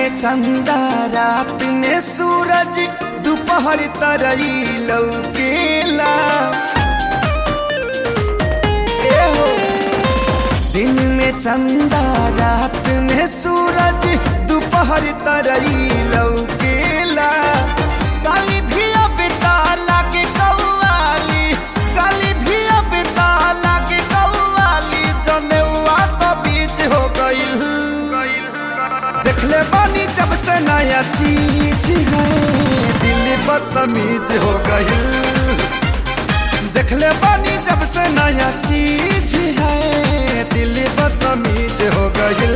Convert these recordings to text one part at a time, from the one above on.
में चंदा रात में सूरज दोपहर तरई लौकेला ए हो दिन में चंदा रात में सूरज दोपहर तरई लौकेला काली भी अब ताला के कौवाली काली भी अब ताला के कौवाली जनेवा तो बीच हो गईल देखले बानी जब से नया चीज है दिल बदतमीज हो गईल देखले बानी जब से नया चीज है दिल बदतमीज हो गईल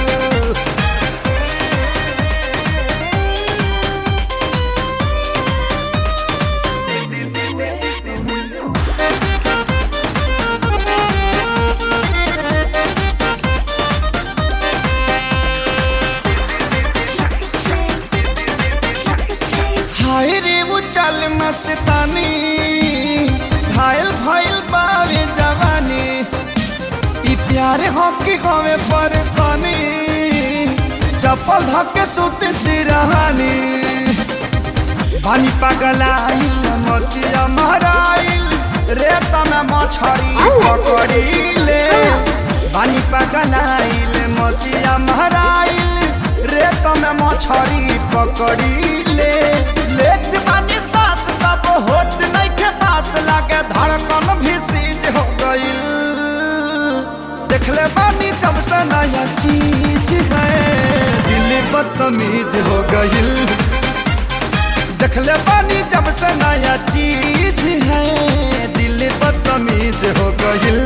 हाय रे वो चल मस्तानी घायल भइल बावे जवानी ई प्यार हो की होवे परेशानी चप्पल धके सुत सिरहानी पानी पगलाइल मोतिया महराइल रेत में मछरी पकड़ीले पानी पगलाइल मोतिया महराइल रेत में मछरी पकड़ीले लेट पानी सांस तब होत नहीं के पास लागे धड़कन भी सीज हो गईल देखले बानी जब से नया चीज है दिल बदतमीज हो गईल देखले बानी जब से नया चीज है दिल बदतमीज हो गईल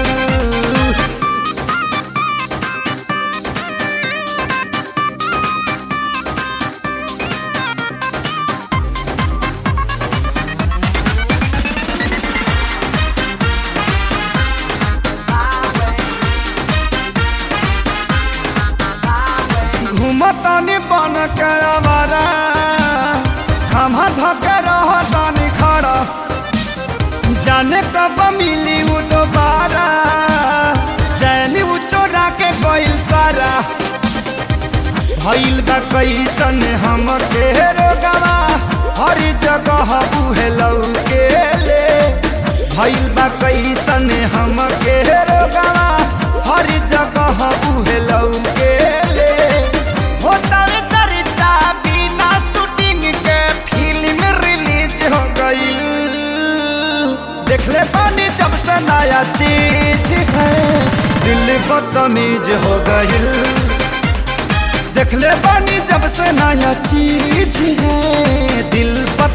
घूमतानी बन के आवारा हम धके रहतानी खड़ा जाने कब मिली वो दोबारा चैनी वो चोरा के गइल सारा भइल बा कैसन हम के रोगवा हर जगह उहे लौके ले भइल बा कैसन हम के रोगवा हर जगह उहे लौके ले होता रे चर्चा बिना शूटिंग के फिल्म रिलीज हो गई देखले पानी जब से नया चीज है दिल बदतमीज हो गई देखले पानी जब से नया चीज है दिल बद